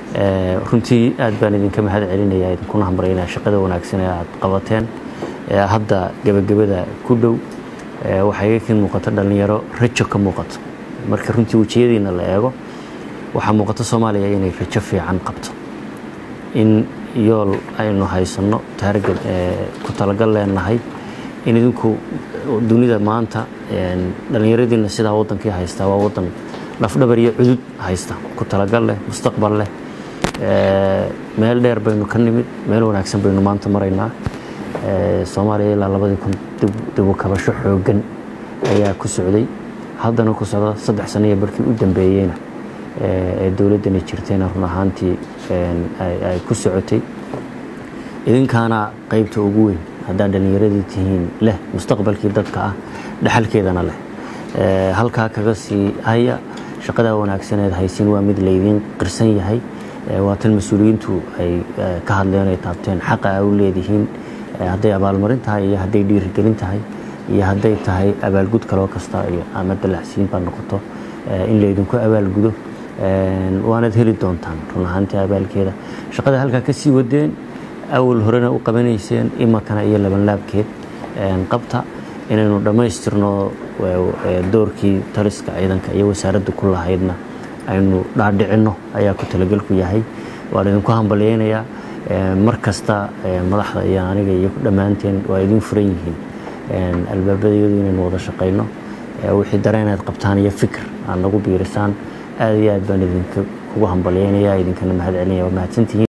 runtii aad baan idinka mahad celinaya idinkuna hambaryana shaqada wanaagsan ee aad qabateen hadda gebagabada ku dhow waxaa iga kin muuqato dhallinyaro rajo ka muuqato marka runtii wejiyadiina la eego waxaa muuqato soomaaliya inay rajo fiican qabto in yool aynu haysanno taargad ku talagal leenahay in idinku dunida maanta dhallinyaradiina sidaa wadankii haystaa waa wadan lafdhabar iyo cudud haysta ku talagal leh mustaqbal leh meel dheer baynu ka nimid meel wanaagsan baynu maanta maraynaa soomaaliya ilaa labadii kun dibu kabasho xooggan ayaa ku socday haddana ku socda saddex sano iyo barkii u dambeeyeyna ee dowladdani jirtayna run ahaantii ay ku socotay idinkaana qaybta ugu weyn haddaad dhallinyaradii tihiin leh mustaqbalkii dadka ah dhaxalkeedana leh halkaa kaga sii haya shaqadaa wanaagsaneed haysin waa mid laydiin qirsan yahay waa tan mas-uuliyiintu ay ka hadleen ay taabteen xaqa a u leedihiin hadday abaalmarin tahay iyo hadday dhiirigelin tahay iyo hadday tahay abaalgud kaloo kasta ama dalacsiin baa noqoto in laydinku abaalgudo waanaad heli doontaan run ahaantii abaalkeeda shaqada halkaa ka sii wadeen awal horena u qabanayseen imakana iyo labanlaabkeed qabta inaynu dhammaystirno doorkii taliska ciidanka iyo wasaaradda ku lahaydna aynu dhaadhicinno ayaa ku talagelku yahay waan idinku hambalyeynayaa mar kasta madaxda iyo aniga iyo dhammaanteen waa idin furan yihiin albaabadayadu inaynu wada shaqayno wixii dareenaad qabtaan iyo fikir aad nagu biirisaan aad iyo aad baan idinka kugu hambalyeynayaa idinkana mahad celinaya waa mahadsantihiin